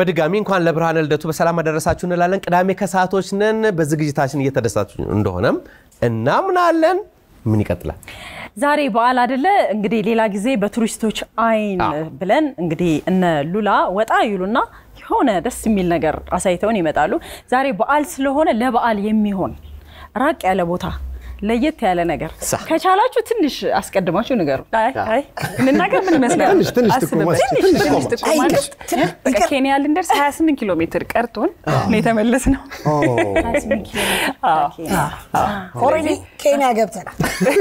በድጋሚ እንኳን ለብርሃነ ልደቱ በሰላም አደረሳችሁ እንላለን። ቅዳሜ ከሰዓቶች ነን። በዝግጅታችን እየተደሳችሁ እንደሆነም እናምናለን። ምን ይቀጥላል? ዛሬ በዓል አይደለ እንግዲህ ሌላ ጊዜ በቱሪስቶች አይን ብለን እንግዲህ እነ ሉላ ወጣ ይሉና የሆነ ደስ የሚል ነገር አሳይተውን ይመጣሉ። ዛሬ በዓል ስለሆነ ለበዓል የሚሆን ራቅ ያለ ቦታ ለየት ያለ ነገር ከቻላችሁ ትንሽ አስቀድማችሁ ንገሩ። አይ እንናገር ምን ይመስላል? ትንሽ ትንሽ አስብበት። ጥቆማ እስኪ፣ ትንሽ ትንሽ ትንሽ ጥቆማ ማለት በቃ ኬንያ ልንደርስ 28 ኪሎ ሜትር ቀርቶን ነው የተመለስ ነው። ኦልሬዲ ኬንያ ገብተናል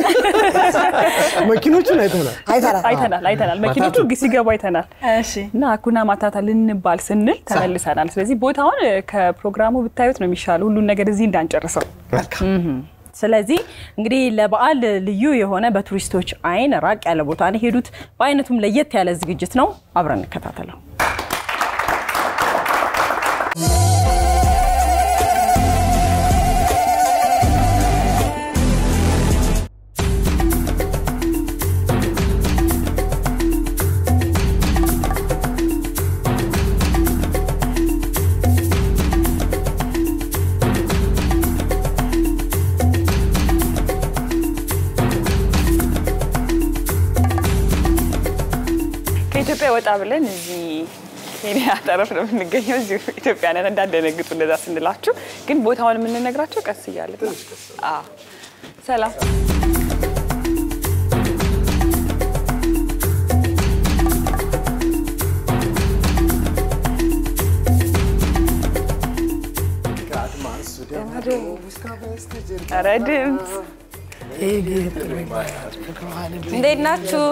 መኪኖቹን አይተናል። አይተናል። አይተናል አይተናል። መኪኖቹ ሲገቡ አይተናል። እሺ እና አኩና ማታታ ልንባል ስንል ተመልሰናል። ስለዚህ ቦታውን ከፕሮግራሙ ብታዩት ነው የሚሻለው፣ ሁሉን ነገር እዚህ እንዳንጨርሰው። ስለዚህ እንግዲህ ለበዓል ልዩ የሆነ በቱሪስቶች አይን ራቅ ያለ ቦታ ነው የሄዱት። በአይነቱም ለየት ያለ ዝግጅት ነው። አብረን እንከታተለው። ከኢትዮጵያ ወጣ ብለን እዚህ ኬንያ ጠረፍ ነው የምንገኘው። እዚሁ ኢትዮጵያ ነን፣ እንዳደነግጡ እንደዛ ስንላችሁ። ግን ቦታውን የምንነግራቸው ቀስ እያለ ነው። አዎ። ሰላም ኧረ ድምፅ እንዴት ናችሁ?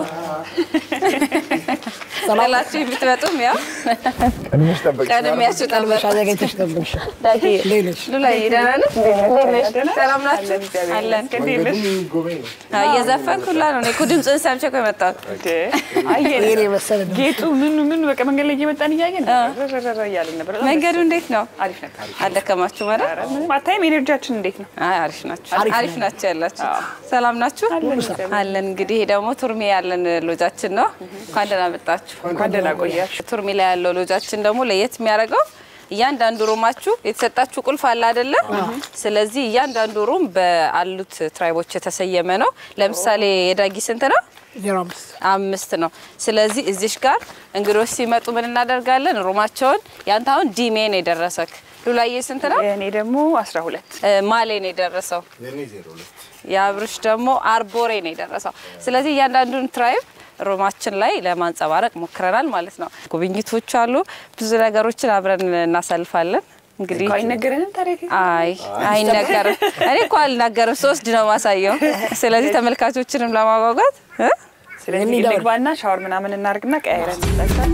ጥላችሁ ብትመጡም ያው ቀድሚያችሁ ጠልመ አዘጋጅተሽ ጠብቅሽ። ሉላዬ ደህና ነሽ? ሰላም ናችሁ? አለን። አዎ፣ እየዘፈንኩ ሁላ ነው። እኔ እኮ ድምፅህን ሰምቼ እኮ የመጣሁት። አየን ይሄን የመሰለ ነው። ጌጡ ምኑ ምኑ በቃ መንገድ ላይ እየመጣን እያየን ረረረ እያልን ነበር። በጣም መንገዱ እንዴት ነው? አሪፍ ነበር። አልደከማችሁ ማለት? ኧረ ምንም አታይም። ኤነርጂያችን እንዴት ነው? አይ አሪፍ ናችሁ፣ አሪፍ ናችሁ ያላችሁ። ሰላም ናችሁ? አለን። እንግዲህ ይሄ ደግሞ ቱርሜ ያለን ሎጃችን ነው። እንኳን ደህና መጣችሁ። እንኳን ደህና ቆያችሁ። ቱርሜ ላይ ያለው ሎጃችን ደግሞ ለየት የሚያደርገው እያንዳንዱ ሩማችሁ የተሰጣችሁ ቁልፍ አለ አይደለ? ስለዚህ እያንዳንዱ ሩም በአሉት ትራይቦች የተሰየመ ነው። ለምሳሌ የዳጊ ስንት ነው? ዜሮ አምስት አምስት ነው። ስለዚህ እዚሽ ጋር እንግዶች ሲመጡ ምን እናደርጋለን? ሩማቸውን ያንተ አሁን ዲሜ ነው የደረሰክ። ሉላዬ ስንት ነው? እኔ ደግሞ 12 እ፣ ማሌ ነው የደረሰው። የአብርሽ ደግሞ አርቦሬ ነው የደረሰው። ስለዚህ እያንዳንዱን ትራይብ ሮማችን ላይ ለማንጸባረቅ ሞክረናል ማለት ነው። ጉብኝቶች አሉ፣ ብዙ ነገሮችን አብረን እናሳልፋለን። እንግዲህ እኮ አይነገረንም ታሪክ አይ አይነገርም። እኔ እኮ አልናገርም፣ ሶስት ነው ማሳየው። ስለዚህ ተመልካቾችንም ለማጓጓት እ? ስለዚህ እንግባና ሻወር ምናምን እናርግና ቀያይረን እንጠጣለን።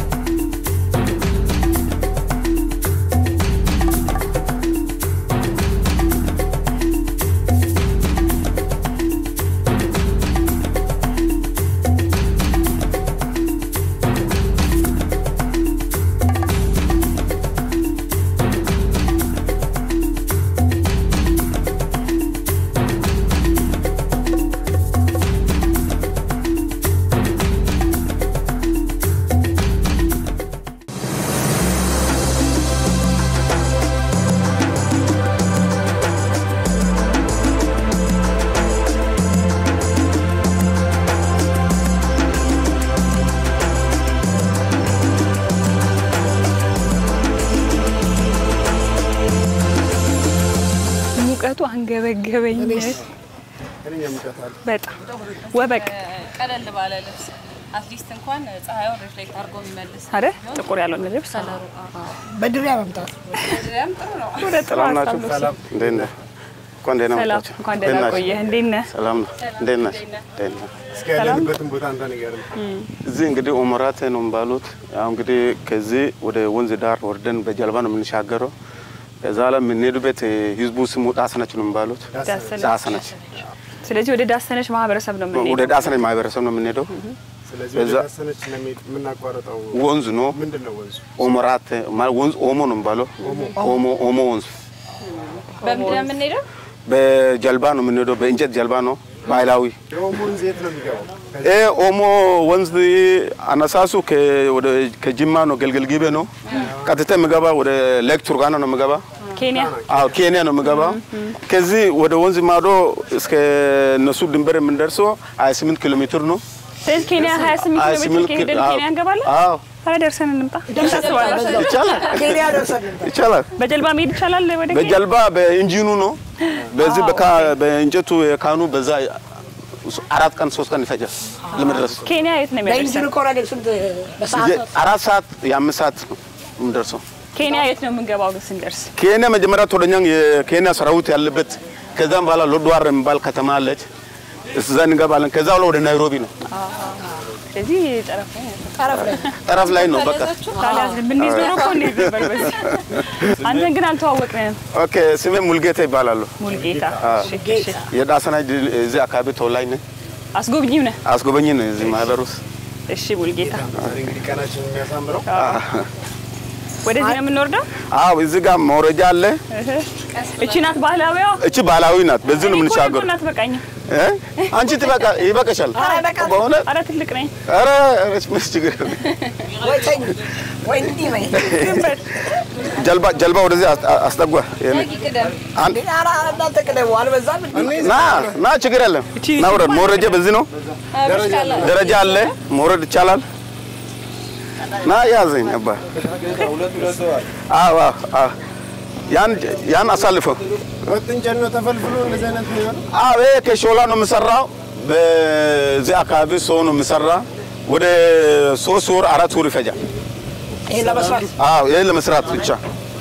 ሙቀቱ አንገበገበኝ በጣም ወበቅ ቀለል ባለ ልብስ አትሊስት እንኳን ፀሐዩን ሪፍሌክት አድርጎ የሚመልስ አይደል? ጥቁር ያልሆነ ልብስ በድሪያ መምጣት ጥሩ ነው። ወደ ጥሩ ሀሳብ ነው። እንዴት ነህ? እንኳን ደህና ሰላም መጣችሁ። እንኳን ደህና እንዴት ናችሁ? ቆየህ። እንዴት ነህ? ሰላም ነው። እንዴት ነሽ? እንዴት ነህ? እስኪ ያለንበትን ቦታ አንተ ንገረን። እዚህ እንግዲህ ኡመራቴ ነው የሚባሉት። ያው እንግዲህ ከዚህ ወደ ወንዝ ዳር ወርደን በጀልባ ነው የምንሻገረው። ከዛ ላይ የምንሄዱበት ህዝቡ ስሙ ዳሰነች ነው የሚባሉት። ዳሰነች። ዳሰነች ስለዚህ ወደ ዳሰነች ማህበረሰብ ነው ወደ የምንሄደው። ዳሰነች ማህበረሰብ ነው የምንሄደው። ስለዚህ ወደ እዛ- ዳሰነች ነው የሚ- የምናቋርጠው ወንዝ ነው ምንድን ነው ወንዙ? ኡመራቴ ማለት ወንዝ ኦሞ ነው የሚባለው። ኦሞ ኦሞ ወንዝ በምንድን ነው የምንሄደው? በጀልባ ነው የምንሄደው። በእንጨት ጀልባ ነው ባህላዊ የኦሞ ወንዝ የት ነው የሚገባው? ይሄ ኦሞ ወንዝ አነሳሱ ከ- ወደ- ከጅማ ነው፣ ገልገል ጊቤ ነው። ቀጥታ የሚገባ ወደ ሌክ ቱርካና ነው የሚገባ። ኬንያ አዎ ኬንያ ነው የሚገባ። ከዚህ ወደ ወንዝ ማዶ እስከ እነሱ ድንበር የምንደርሰው 28 ኪሎ ሜትር ነው። ስለዚህ ኬንያ 28 ኪሎ ሜትር 28 ከሄደን አዎ። ኬንያ እንገባለን። አዎ ኧረ ደርሰን እንምጣ። ታስባላችሁ? ይቻላል፣ ኬንያ ደርሰን ይቻላል። በጀልባ መሄድ ይቻላል ወደ ኬንያ? በጀልባ በኢንጂኑ ነው። በዚህ በካ- በእንጨቱ የካኑ በዛ አራት ቀን ሶስት ቀን ይፈጃል ለመድረስ። ኬንያ የት ነው በኢንጂን የሚያደርሰን? ከሆነ ግን ስንት በሰዓት ነው? አራት ሰዓት የአምስት ሰዓት ነው የምንደርሰው። ኬንያ የት ነው የምንገባው ግን ስንደርስ? ኬንያ መጀመሪያ ቶለኛን የኬንያ ሰራዊት ያለበት ከዛም በኋላ ሎድዋር የሚባል ከተማ አለች። እዛ እንገባለን። ከዛ በኋላ ወደ ናይሮቢ ነው፣ ስለዚህ ጠረፍ ላይ ነው። ጠረፍ ላይ ጠረፍ ላይ ነው። በቃ ታዲያ ብንይዝ ኖሮ እኮ እንሄድ ነበር በዚህ። አንተን ግን አልተዋወቅንም። ኦኬ። ስሜ ሙልጌታ ይባላሉ። ሙልጌታ እሺ፣ እሺ። የዳሰና ድል- እዚህ አካባቢ ተወላጅ ነኝ። አስጎብኚው ነህ? አስጎበኝ ነው እዚህ ማህበር ውስጥ። እሺ ሙልጌታ፣ እንግዲህ ቀናችን የሚያሳምረው ወደዚህ ነው የምንወርደው? አዎ እዚህ ጋር መውረጃ አለ። እቺ ናት ባህላዊዋ። እቺ ባህላዊ ናት። በዚህ ነው እኔ እኮ የምንሻገሩ። ናት በቃኝ። እ? አንቺ ትበቃ ይበቃሻል። በሆነ አረ ትልቅ ነኝ። ኧረ ኧረ ምን ችግር የለም። ወይ ተኝ ወይ እንዲህ በይ። ጀልባ ጀልባ ወደዚህ አስ- አስጠጓ። ይሄን አንድ እንዴ፣ ኧረ እናንተ ቅደሙ አልበዛም እንዴ? ና ና ችግር የለም። ና ውረድ። መውረጃ በዚህ ነው። ደረጃ አለ። መውረድ ይቻላል። ና ያዘኝ አባ። አዎ አዎ አዎ። ያን ያን አሳልፈው። ወጥ እንጨት ነው ተፈልፍሎ እንደዚህ አይነት የሚሆነው አዎ ይሄ ከሾላ ነው የምሰራው። በዚህ አካባቢ ሰው ነው የምሰራ። ወደ ሶስት ወር አራት ወር ይፈጃል። ይሄን ለመስራት አዎ ይሄ ለመስራት ብቻ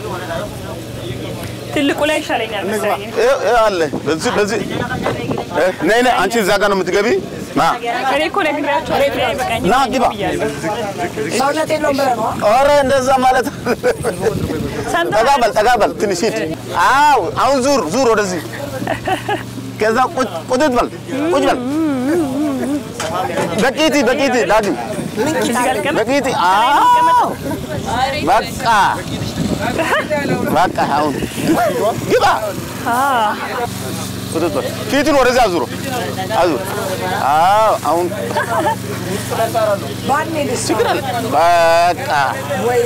ትልቁ ላይ ይሻለኛል መሰለኝ። ይሄ ይሄ አለ። በዚህ በዚህ እ፣ ነይ ነይ አንቺ እዛ ጋር ነው የምትገቢ። ና እኔ እኮ ነግሬያቸዋለሁ። እኔ አይበቃኝም ና ግባ። ብያለሁ። ሰውነት የለውም ብለህ ነው? ኧረ እንደዛ ማለት ጠጋ በል ጠጋ በል ትንሽ ሂድ። አዎ አሁን ዙር ዙር ወደዚህ። ከዛ ቁጭ ቁጭ በል ቁጭ በል በቂቲ በቂቲ ዳግም በቂቲ አዎ በቃ በቃ አሁን ግባ ቁጭ በል ፊቱን ወደዚህ አዙሮ አዙር አዎ አሁን ባኔ ደስ በቃ ወይ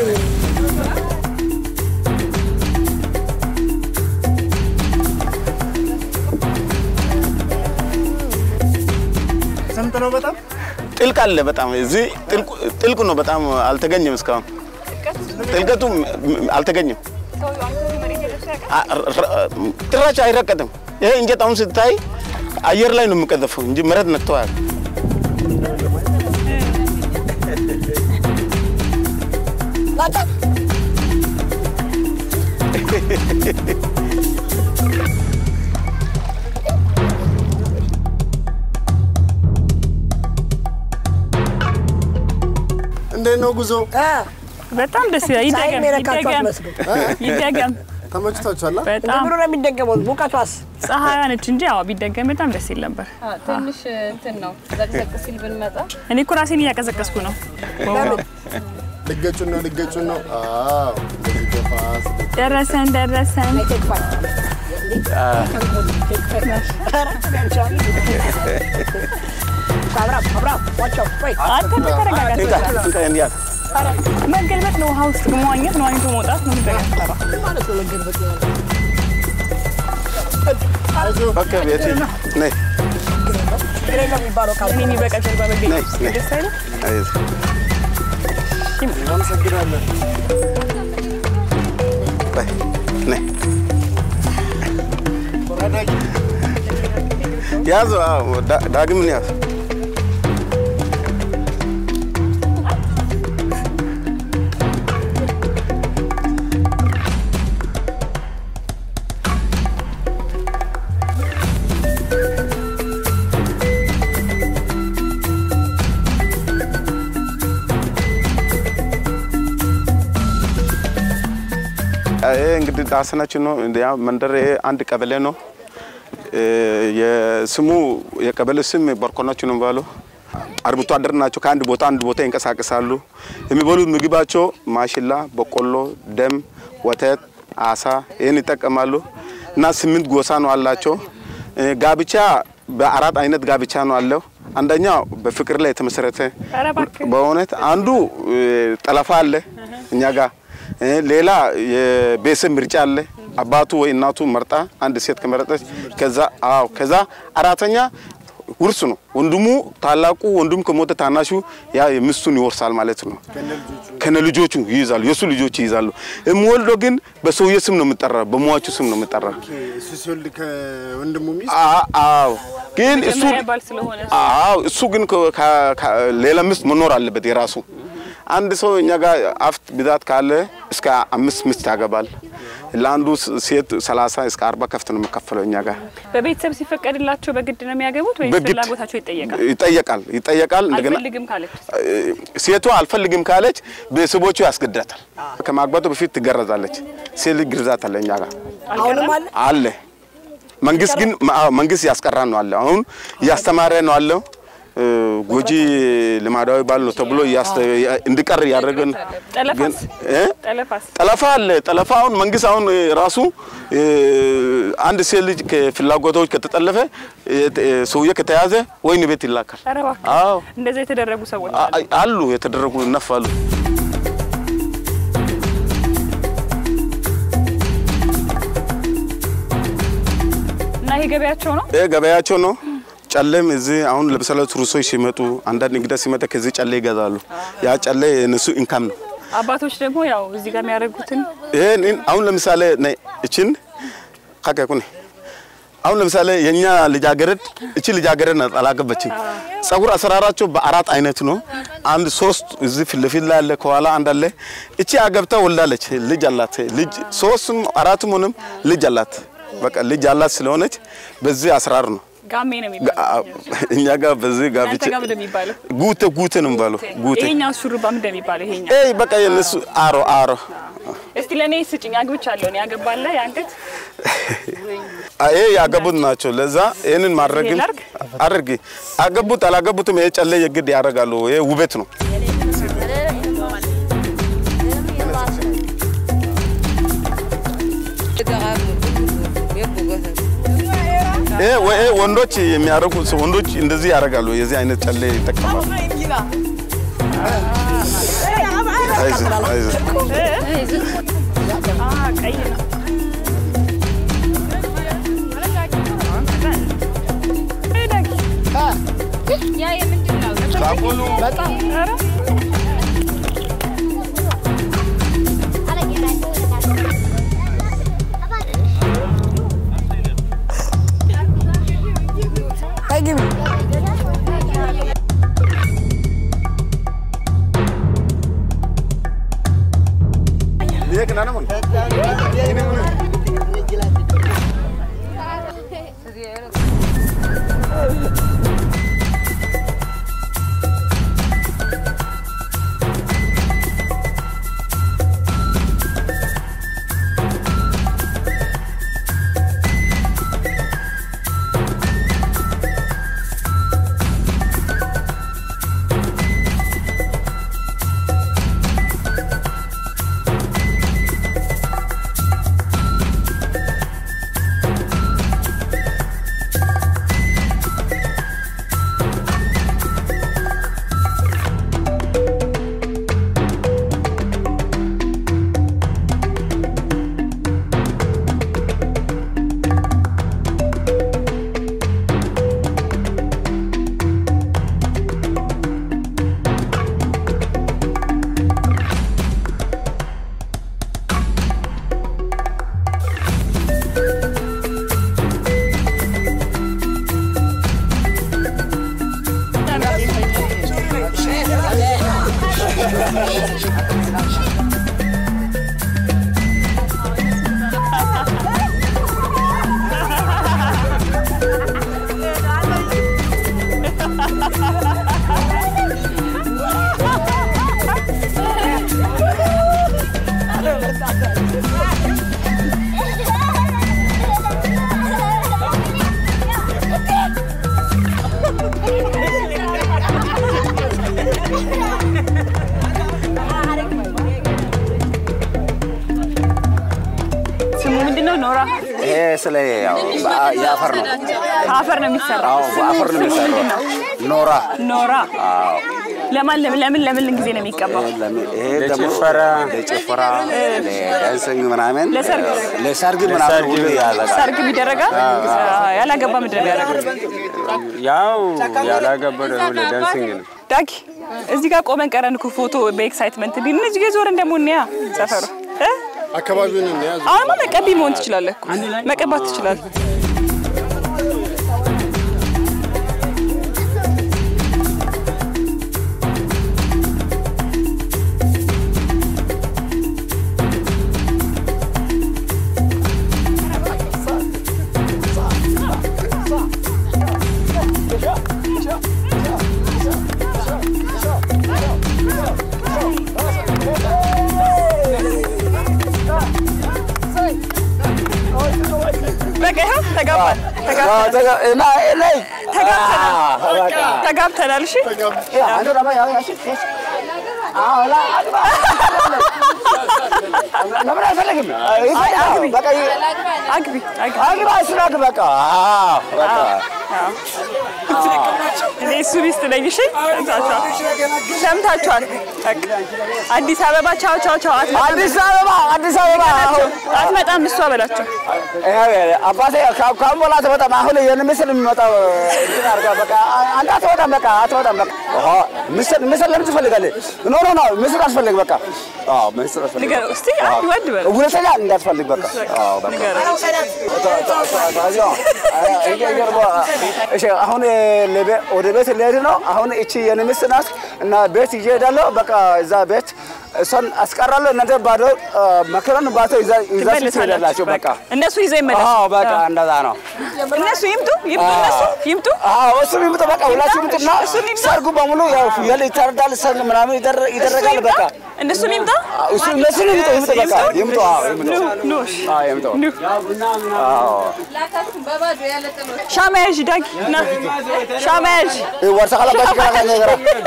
ስምጥ ነው በጣም ጥልቅ አለ በጣም እዚህ ጥልቁ- ጥልቅ ነው በጣም አልተገኘም እስካሁን ጥልቀቱ ም- አልተገኘም አ- ረ- ጭራሽ አይረቀጥም ይሄ እንጨት አሁን ስታይ አየር ላይ ነው የሚቀዘፈው እንጂ መሬት ነክተዋል ላጣ እንዴት ነው ጉዞ? እ በጣም ደስ ይላል። ፀሐይ ይደገም የሚነካቸው ይደገም አትመስልም። ይደገም። ተመችቷችኋል? አ? በጣም እንደምኑ ነው የሚደገመው? ሙቀቷስ ፀሐይዋ ነች እንጂ ያው ቢደገም በጣም ደስ ይል ነበር። ትንሽ እንትን ነው ዘቅዘቅ ሲል ብንመጣ እኔ እኮ ራሴን እያቀዘቀዝኩ ነው። ልገጩን ነው ልገጩን ነው። አዎ እንደዚህ ገፋ ስትል ደረሰን ደረሰን። ቴክ ፋይቭ አብራም አብራም ዋቻው ወይ አንተ ተረጋጋ። እንካ እንካ እንዲያት መገልበጥ ነው ውሃ ውስጥ መዋኘት ነው ዋኝቶ መውጣት ነው የሚደገም። ማለት ነው መገልበጥ ነው። በቃ ቤት ነይ ግሬ ነው የሚባለው ቃል እኔ በቃ ጀልባ ነይ መገኘት ነይ ደስ አይልም? አይዞህ። አመሰግናለን። በይ ነይ ያዙ አዎ ዳ- ዳግምን ያዙ ይሄ እንግዲህ ዳሰናችን ነው። ያ መንደር ይሄ አንድ ቀበሌ ነው። እ የስሙ የቀበሌ ስም ቦርኮናች ነው የሚባለው። አርብቶ አደር ናቸው። ከአንድ ቦታ አንድ ቦታ ይንቀሳቀሳሉ። የሚበሉት ምግባቸው ማሽላ፣ በቆሎ፣ ደም፣ ወተት፣ አሳ ይህን ይጠቀማሉ እና ስምንት ጎሳ ነው አላቸው። እ ጋብቻ በአራት አይነት ጋብቻ ነው አለው። አንደኛው በፍቅር ላይ የተመሰረተ ኧረ እባክህ በእውነት አንዱ እ፣ ጠለፋ አለ እኛ ጋር እ፣ ሌላ የቤተሰብ ምርጫ አለ። አባቱ ወይ እናቱ መርጣ አንድ ሴት ከመረጠች ከዛ አዎ ከዛ አራተኛ ውርስ ነው። ወንድሙ ታላቁ ወንድሙ ከሞተ ታናሹ ያ ሚስቱን ይወርሳል ማለት ነው። ከነ ልጆቹ ይይዛሉ፣ የእሱ ልጆች ይይዛሉ። የሚወልደው ግን በሰውየ ስም ነው የምጠራው፣ በሟቹ ስም ነው የምጠራው። እሱ ሲወልድ ከወንድሙ ሚስት አ- አዎ ግን እሱ መጀመሪያ ባል ስለሆነ አዎ እሱ ግን ከ- ከ- ከ- ሌላ ሚስት መኖር አለበት የራሱ። አንድ ሰው እኛ ጋር አፍት ብዛት ካለ እስከ አምስት ሚስት ያገባል። ለአንዱ ስ- ሴት 30 እስከ 40 ከፍት ነው የሚከፈለው እኛ ጋር በቤተሰብ ሲፈቀድላቸው በግድ ነው የሚያገቡት ወይስ በግድ ፍላጎታቸው ይጠየቃል? ይጠየቃል ይጠየቃል። እንደገና አልፈልግም ካለች ሴቷ አልፈልግም ካለች ቤተሰቦቹ ያስገድዳታል። ከማግባቱ በፊት ትገረዛለች። ሴት ልጅ ግርዛት አለ እኛ ጋር አሁንም አለ አለ። መንግስት ግን አዎ፣ መንግስት ያስቀራ ነው አለ። አሁን እያስተማረ ነው አለው። እ፣ ጎጂ ልማዳዊ ባል ነው ተብሎ እያስተ- እንዲቀር እያደረገ ነው። ጠለፋስ እ? ጠለፋስ ጠለፋ አለ። ጠለፋ አሁን መንግስት አሁን እ፣ ራሱ እ፣ አንድ ሴት ልጅ ከፍላጎቶች ከተጠለፈ እ፣ እ፣ ሰውዬ ከተያዘ ወይን ቤት ይላካል። ኧረ እባክህ አዎ እንደዛ የተደረጉ ሰዎች አ- አሉ። አሉ የተደረጉ እነፋሉ። እና ይሄ ገበያቸው ነው። ይህ ገበያቸው ነው። ጨሌም እዚህ አሁን ለምሳሌ ቱሪስቶች ሲመጡ አንዳንድ እንግዳ ሲመጣ ከዚህ ጨሌ ይገዛሉ። ያ ጨሌ የነሱ ኢንካም ነው። አባቶች ደግሞ ያው እዚህ ጋር የሚያደርጉትን ይሄን ይህን አሁን ለምሳሌ ነይ እችን ካከኩን አሁን ለምሳሌ የኛ ልጃገረድ እቺ ልጃገረድ ናት አላገባችም። ጸጉር አሰራራቸው በአራት አይነት ነው። አንድ ሶስት እዚህ ፊት ለፊት ላይ አለ፣ ከኋላ አንድ አለ። እቺ አገብታ ወልዳለች፣ ልጅ አላት። ልጅ ሶስትም አራትም ሆነም ልጅ አላት። በቃ ልጅ አላት ስለሆነች በዚህ አሰራር ነው ጋሜ ነው የሚባለው። እኛ ጋር በዚህ ጋብቻ እናንተ ጋር ምንድን ነው የሚባለው? ጉቴ ጉቴ ነው የሚባለው። ጉቴ ይሄኛው ሹሩባ ምንድን ነው የሚባለው? ይሄኛው ኤይ በቃ የነሱ አሮ አሮ እስቲ ለእኔ ስጭኝ። አግብቻለሁ እኔ ያገባለ የአንገት ይሄ ያገቡት ናቸው። ለዛ ይህንን ማድረግም ይሄ ላድርግ? አድርጊ። አገቡት አላገቡትም ይሄ ጨለ የግድ ያደርጋሉ። ይሄ ውበት ነው። ይሄ ወይ- ይሄ ወንዶች የሚያደርጉ ወንዶች እንደዚህ ያደርጋሉ። የዚህ አይነት ጨለ ይጠቀማሉ። አይዞህ አይዞህ አ ቀይ ነው። Hey, give me. ይሄ ግን አነምን ስለ ያው በአ- የአፈር ነው። ከአፈር ነው የሚሰራው። አዎ በአፈር ነው ስሙ ምንድን የሚሰራው። ነው? ኖራ ኖራ። አዎ ለማን ለምን ለምን ለምን ጊዜ ነው የሚቀባው? ለምን- ይሄ ደግሞ ለጭፈራ ለዳንሲንግ ምናምን ለሰርግ? ለሰርግ ምናምን ሁሉ ያዘጋል። ሰርግ ይደረጋል። ያላገባ ምንድን ነው የሚያደርገው? ያው ያላገባ ደግሞ ለዳንሲንግ ነው። ዳጊ እዚህ ጋር ቆመን ቀረን እኮ ፎቶ በኤክሳይትመንት እንዲ እነዚህ ጋ ዞረን ደግሞ እንያ ሰፈሩ እ? አካባቢውን እንያዝ። አሁንማ መቀቢ መሆን ትችላለህ እኮ መቀባት ትችላለህ። በቃ ይኸው ተጋባን ተጋብተናል ተጋብተናል። እሺ ለምን አይፈልግም? አግቢ አግባ ስላግ በቃ አዎ፣ በቃ እኔ እሱ ሚስት ነኝ። እሺ ሰምታችኋል፣ ሰምታችኋል። በቃ አዲስ አበባ ቻው ቻው ቻው። አትመጣም። አዲስ አበባ አዲስ አበባ አሁን አትመጣም እሷ በላቸው። አባቴ ከ- ከአሁን በኋላ አትመጣም። አሁን የኔ ምስል የሚመጣው እንትን አድርጋ በቃ አንተ አትመጣም። በቃ አትመጣም። በቃ ኦሆ፣ ምስል ምስል ለምን ትፈልጋለህ? ኖ ኖ ኖ ምስል አትፈልግ። በቃ አዎ ምስል አትፈልግ። ንገረው እስቲ አንድ ወንድ በል ሁለተኛ እንዳትፈልግ። በቃ አዎ በቃ ንገረው። እሺ አሁን ለቤ- ወደ ቤት ልሄድ ነው። አሁን እቺ የኔ ሚስት ናት እና ቤት ይዤ እሄዳለሁ። በቃ እዛ ቤት እሷን አስቀራለሁ። እናንተ ባዶ መከረን ባቶ ይዛ ይዛችሁ ትሄዳላችሁ። በቃ እነሱ ይዘው ይመለሱ። አዎ በቃ እንደዛ ነው። እነሱ ይምጡ ይምጡ እነሱ ይምጡ። አዎ እሱም ይምጡ። በቃ ሁላችሁ ይምጡና ሰርጉ በሙሉ ያው ፍየል ይታረዳል፣ ሰርግ ምናምን ይደረ- ይደረጋል። በቃ እነሱ ይምጣ። እሱ እነሱ ይምጡ ይምጡ። በቃ ይምጡ። አዎ ይምጡ። ኑ ኑ እሺ። አዎ ይምጡ። ኑ አዎ ሻማ ያዥ ዳጊ ና ሻማ ያዥ ወርሳ ካላባሽ ካላ ነገር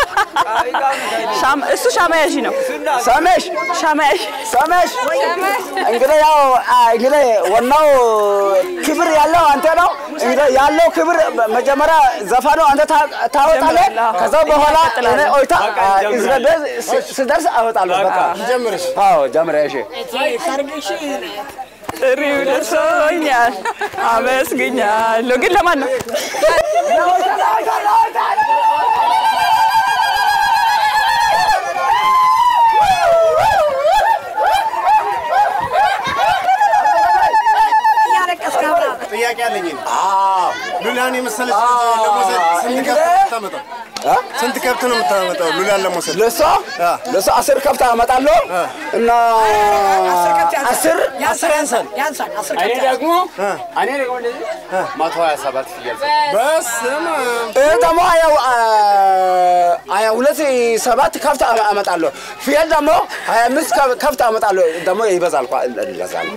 ሻማ እሱ ሻማ ያዥ ነው። ሰሜሽ ሻማ ያዥ ሰሜሽ እንግዲህ ያው አ፣ እንግዲህ ዋናው ክብር ያለው አንተ ነው። እንግዲህ ያለው ክብር መጀመሪያ ዘፋኑ አንተ ታ- ታወጣለህ። ከዛ በኋላ እኔ ኦይታ አ፣ እዚህ ጋር ስ- ስደርስ አወጣለሁ። በቃ ጀምርሽ አዎ ጀምረ እሺ ጥሪው ደርሶኛል፣ አመስግኛለሁ። ግን ለማን ነው? ጥያቄ አለኝ። እኔ። ሉላን የመሰለች ለመውሰድ ስንት ከብት ነው የምታመጣው? ስንት ከብት ነው የምታመጣው ሉላን ለመውሰድ? ለሷ ለሷ አስር ከብት አመጣለሁ እና አስር ያንሳል ያንሳል ያንሳል አስር እኔ ከብት ደግሞ እኔ ደግሞ እንደዚህ መቶ ሀያ ሰባት ፍየል በስመ አብ። ይህ ደግሞ ሀያ ሀያ ሁለት ሰባት ከብት አመጣለሁ። ፍየል ደግሞ ሀያ አምስት ከብት አመጣለሁ። ደግሞ ይበዛል እኮ ይበዛል።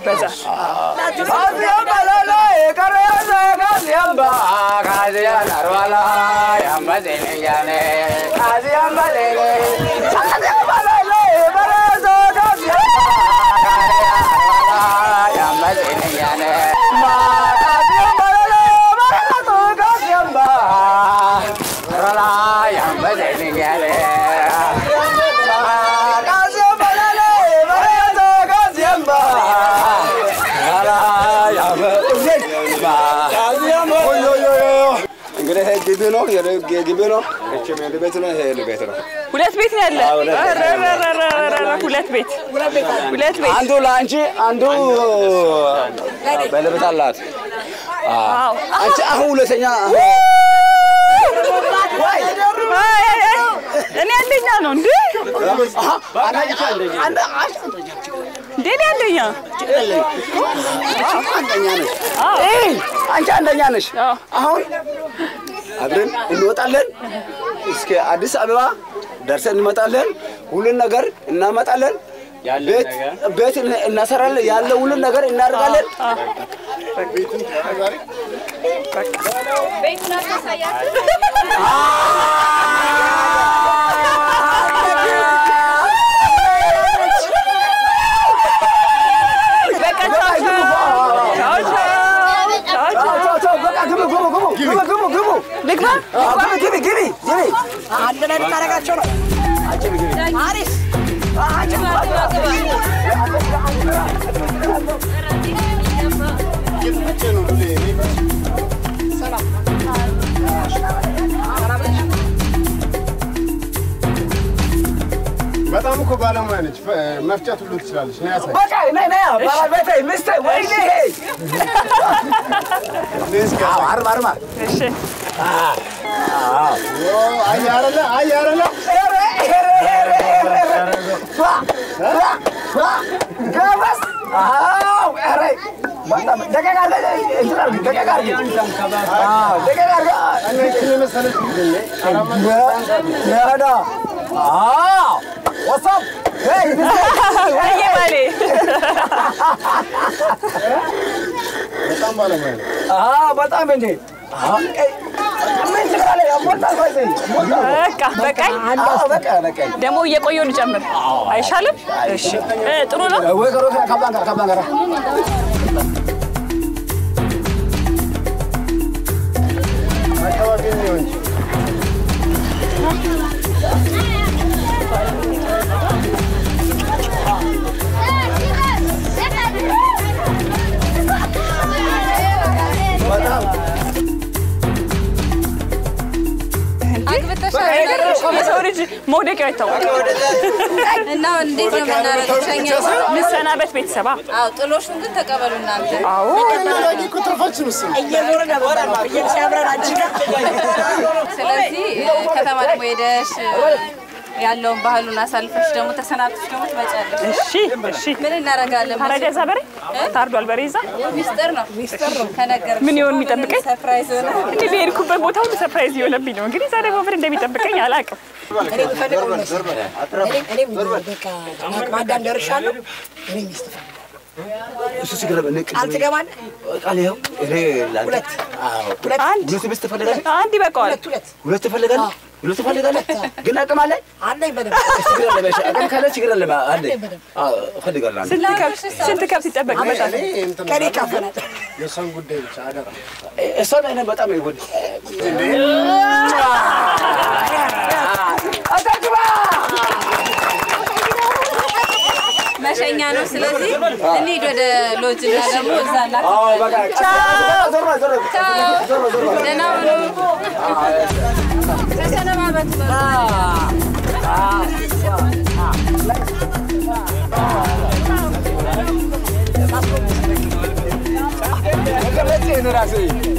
እንግዲህ ይሄ ግቢ ነው፣ ግቢ ነው። እቺ ሜዳ ቤት ነው፣ ይሄ ቤት ነው። ሁለት ቤት ነው ያለ። አዎ፣ ሁለት ቤት። ኧረ፣ ኧረ፣ ኧረ፣ ኧረ፣ ኧረ፣ ሁለት ቤት ሁለት ቤት። አንዱ ለአንቺ አንዱ ባለቤት አላት። አዎ። አንቺ አሁን ሁለተኛ አይ፣ አይ፣ አይ፣ እኔ አንደኛ ነው እንዴ? እንዴ እኔ አንደኛ አንደኛ ነሽ። እይ፣ አንቺ አንደኛ ነሽ። አሁን አብረን እንወጣለን እስከ አዲስ አበባ ደርሰን እንመጣለን። ሁሉን ነገር እናመጣለን። ቤት ቤት እናሰራለን። ያለ ሁሉን ነገር እናደርጋለን። በቃ ቻው ቻው ቻው ቻው ግቢ ግቢ ግቢ ግቢ አንድ ላይ ልታደርጋቸው ነው። አሪፍ በጣም እኮ ባለሙያ ነች። ፈ- መፍጨት ሁሉ ትችላለች። ነው ያሳይ በቃ ነይ ነይ ባለቤቴ ሚስቴ ወይኔ አዎ አርማ አርማ እሺ አይ አይደለ አይ አይደለ ገበስ አዎ ኧረ በጣም ደቀቅ አድርገህ እንትን አድርግ ደቀቅ አድርግ አዎ ደቀቅ አድርገህ እኔ እኔ መሰለች ግን ያዳ አዎ ወሳብ ሄይ ወይዬ ባሌ በጣም ባለሙያ ነች። አዎ በጣም እንዴ አዎ ኤይ ምን ትላለህ? ያሞታል ወይ ዘይ ሞታል በቃ በቃኝ። አዎ በቃ በቃ ደግሞ እየቆየሁ ልጨምር አይሻልም? እሺ እ፣ ጥሩ ነው። ወይ ከሮት ካባን ጋር ካባን ጋር አካባቢ ነው እንጂ የሰው ልጅ መውደቂያው አይታወቅም። እና እንዴት ነው የምናደርገው? ሸኛ እንሰናበት ቤተሰባ አዎ፣ ጥሎሹን ግን ተቀበሉ እናንተ። አዎ እናዳጊ እኮ ትርፋችን እሱ ነው። እየዞርን ነበር እየተሻብረን አንቺ ጋር ስለዚህ ከተማ ደግሞ ሄደሽ ያለውን ባህሉን አሳልፈሽ ደግሞ ተሰናብተሽ ደግሞ ትመጫለሽ። እሺ እሺ። ምን እናደርጋለን? ታረደ እዛ በሬ ታርዷል። በሬ እዛ ሚስጥር ነው ሚስጥር ነው ከነገር ምን ይሆን የሚጠብቀኝ? ሰርፕራይዝ ሆነ። እንዲህ በሄድኩበት ቦታ ሁሉ ሰርፕራይዝ እየሆነብኝ ነው። እንግዲህ ዛሬ ምን እንደሚጠብቀኝ አላውቅም። እኔ የምፈልገው መሰለህ? እኔ- እኔም በቃ ለአቅመ አዳም ደርሻለሁ። እኔ ሚስት እፈልጋለሁ። እሱ ችግር የለም። እኔ ቃል ትገባለህ? ቃል ይኸው እኔ ለአንተ ሁለት አዎ ሁለት አንድ ሁለት ሚስት ትፈልጋለህ? አንድ ይበቃዋል። ሁለት ሁለት ሁለት ትፈልጋለህ? ሁለት ትፈልጋለህ? ግን አቅም አለኝ? አለኝ በደንብ ችግር የለም። እሺ፣ አቅም ካለ ችግር የለም። አለኝ። አዎ እፈልጋለሁ። አንተ ስንት ከብት ስንት ከብት ይጠበቅበታል? እኔ እንትን ከኔ ይካፈላል። የእሷን ጉዳይ ብቻ አደራ። እሷን እኔ በጣም ይወድ አታግባ መሸኛ ነው። ስለዚህ እንሂድ ወደ ሎጅ እና ደግሞ እዛ አዎ በቃ ዞር በል፣ ዞር በል። ቻው፣ ደህና ሁኑ። ተሰነባበቱ በቃ። ገለጽ ይሄን ራሴ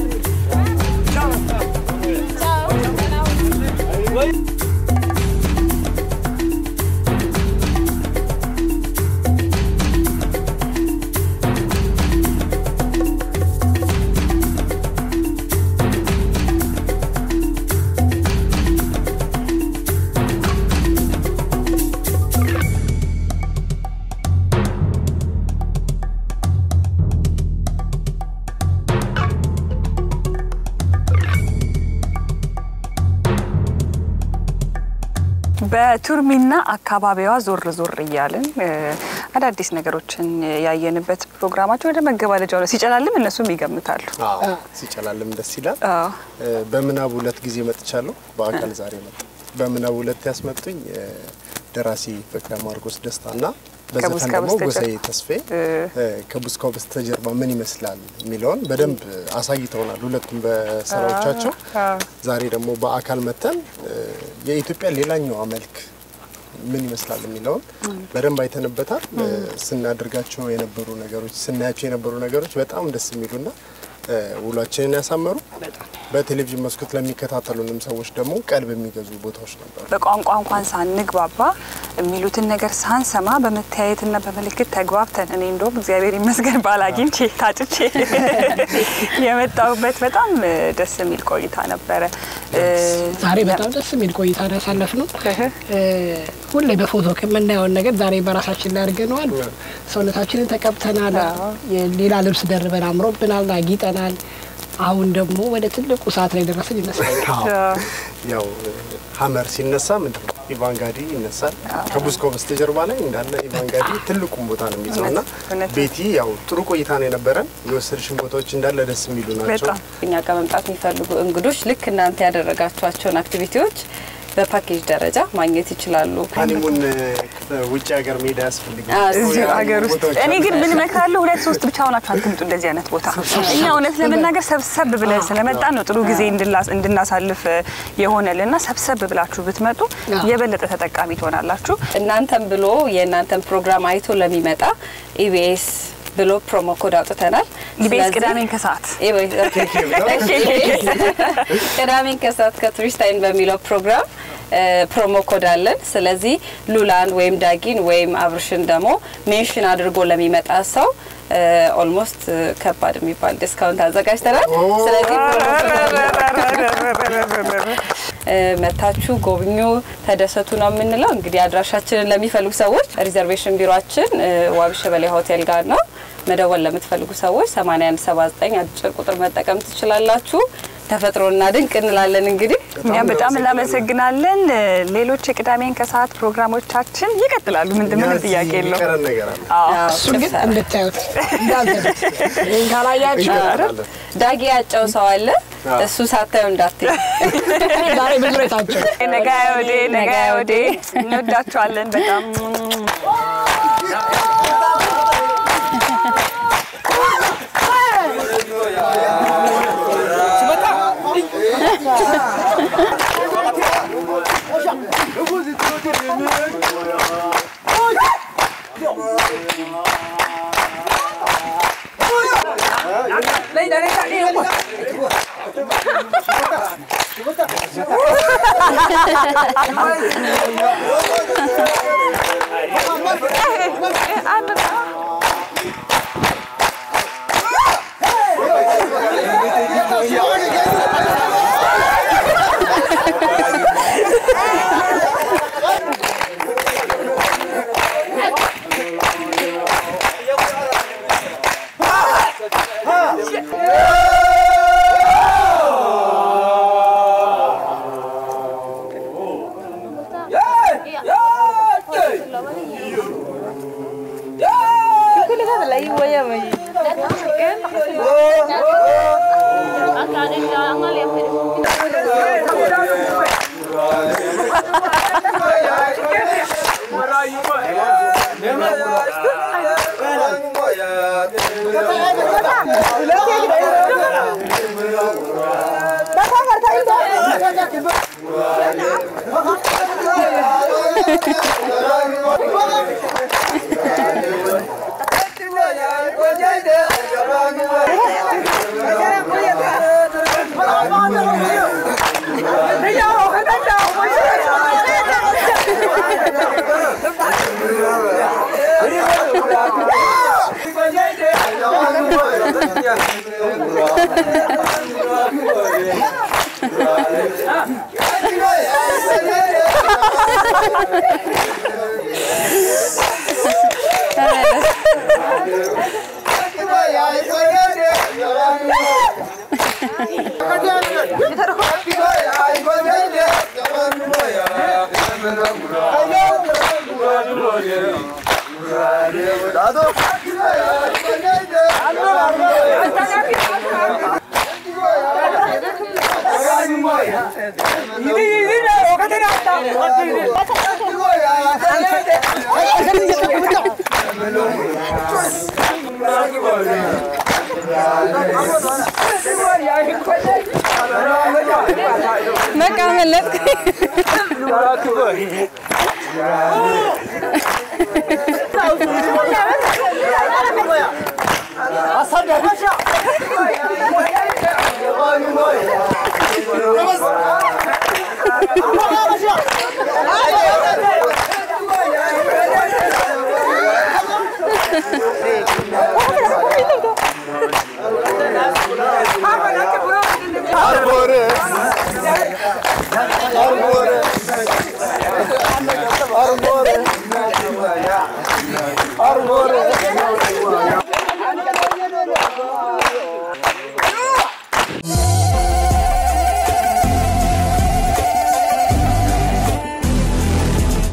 በቱርሚና አካባቢዋ ዞር ዞር እያልን እ፣ አዳዲስ ነገሮችን ያየንበት ፕሮግራማቸው ወደ መገባደጃው ነው። ሲጨላልም እነሱም ይገምታሉ። አዎ ሲጨላልም ደስ ይላል። አዎ። እ፣ በምናብ ሁለት ጊዜ መጥቻለሁ። በአካል ዛሬ መጣ። በምናብ ሁለት ያስመጡኝ እ፣ ደራሲ ፍቅረ ማርቆስ ደስታ እና በዘፈን ከቡስካ ደግሞ በስተጀርባ ጎሳዬ ተስፋዬ እ፣ ከቡስካው በስተጀርባ ምን ይመስላል የሚለውን በደንብ አሳይተውናል። ሁለቱም በስራዎቻቸው ዛሬ ደግሞ በአካል መተን እ፣ የኢትዮጵያ ሌላኛዋ መልክ ምን ይመስላል የሚለውን በደንብ አይተንበታል። እ፣ ስናደርጋቸው የነበሩ ነገሮች ስናያቸው የነበሩ ነገሮች በጣም ደስ የሚሉና እ፣ ውሏችንን ያሳመሩ በቴሌቪዥን መስኮት ለሚከታተሉንም ሰዎች ደግሞ ቀልብ የሚገዙ ቦታዎች ነበሩ። በቋንቋ እንኳን ሳንግባባ የሚሉትን ነገር ሳንሰማ በመተያየትና በምልክት ተግባብተን እኔ እንደውም እግዚአብሔር ይመስገን ባል አግኝቼ ታጭቼ የመጣሁበት በጣም እ፣ ደስ የሚል ቆይታ ነበረ። እ፣ ዛሬ በጣም ደስ የሚል ቆይታ ነው ያሳለፍነው። ሁሌ በፎቶ ከምናየውን ነገር ዛሬ በራሳችን ላይ አድርገነዋል። ሰውነታችንን ተቀብተናል። ሌላ ልብስ ደርበን አምሮብናል፣ አጊጠናል። አሁን ደግሞ ወደ ትልቁ ሰዓት ላይ ደረስን ይመስለኛል። ያው ሀመር ሲነሳ ምንድን ነው ኢቫንጋዲ ይነሳል። ከቡስኮ በስተጀርባ ላይ እንዳለ ኢቫንጋዲ ትልቁን ቦታ ነው የሚይዘው እና እውነት ነው። ቤቲ ያው ጥሩ ቆይታ ነው የነበረን። የወሰድሽን ቦታዎች እንዳለ ደስ የሚሉ ናቸው። በጣም እኛ ጋር መምጣት የሚፈልጉ እንግዶች ልክ እናንተ ያደረጋችኋቸውን አክቲቪቲዎች በፓኬጅ ደረጃ ማግኘት ይችላሉ። ሀኒሙን ውጭ ሀገር መሄድ አያስፈልግም። እዚሁ ሀገር ውስጥ ቦታዎች እኔ ግን አሉ። ምን እመክራለሁ፣ ሁለት ሶስት ብቻ ሆናችሁ አትምጡ እንደዚህ አይነት ቦታ። እኛ እውነት ለመናገር ሰብሰብ ብለን ስለመጣን ነው ጥሩ ጊዜ እንድላ- እንድናሳልፍ የሆነልና ሰብሰብ ብላችሁ ብትመጡ የበለጠ ተጠቃሚ ትሆናላችሁ። እናንተም ብሎ የእናንተን ፕሮግራም አይቶ ለሚመጣ ኢቢኤስ ብሎ ፕሮሞ ኮድ አውጥተናል። ኢቢኤስ ስለዚህ- ቅዳሜን ከሰዓት ኢቢኤስ ቅዳሜን ከሰዓት ከቱሪስት አይን በሚለው ፕሮግራም እ፣ ፕሮሞ ኮድ አለን። ስለዚህ ሉላን ወይም ዳጊን ወይም አብርሽን ደግሞ ሜንሽን አድርጎ ለሚመጣ ሰው ኦልሞስት ከባድ የሚባል ዲስካውንት አዘጋጅተናል። ስለዚህ ፕሮሞ ኮድ እ፣ መታችሁ ጎብኙ፣ ተደሰቱ ነው የምንለው። እንግዲህ አድራሻችንን ለሚፈልጉ ሰዎች ሪዘርቬሽን ቢሮችን ዋቢ ሸበሌ ሆቴል ጋር ነው። መደወል ለምትፈልጉ ሰዎች 8179 አጭር ቁጥር መጠቀም ትችላላችሁ። ተፈጥሮና ድንቅ እንላለን እንግዲህ እኛም በጣም እናመሰግናለን። ሌሎች የቅዳሜን ከሰዓት ፕሮግራሞቻችን ይቀጥላሉ። ምንድን ምንም እዚህ ጥያቄ የለውም። የሚቀረን ነገር አለ። አዎ። እሱን ግን እንድታዩት እንዳልዘበት ይህን ካላያችሁ ዳጊ ያጨው ሰው አለ። እሱ ሳታዩ እንዳትይ። ዛሬ ብዙ ቤታቸው ነገ ወዴ ነገ ወዴ እንወዳችኋለን በጣም በቃ መለጥኩ።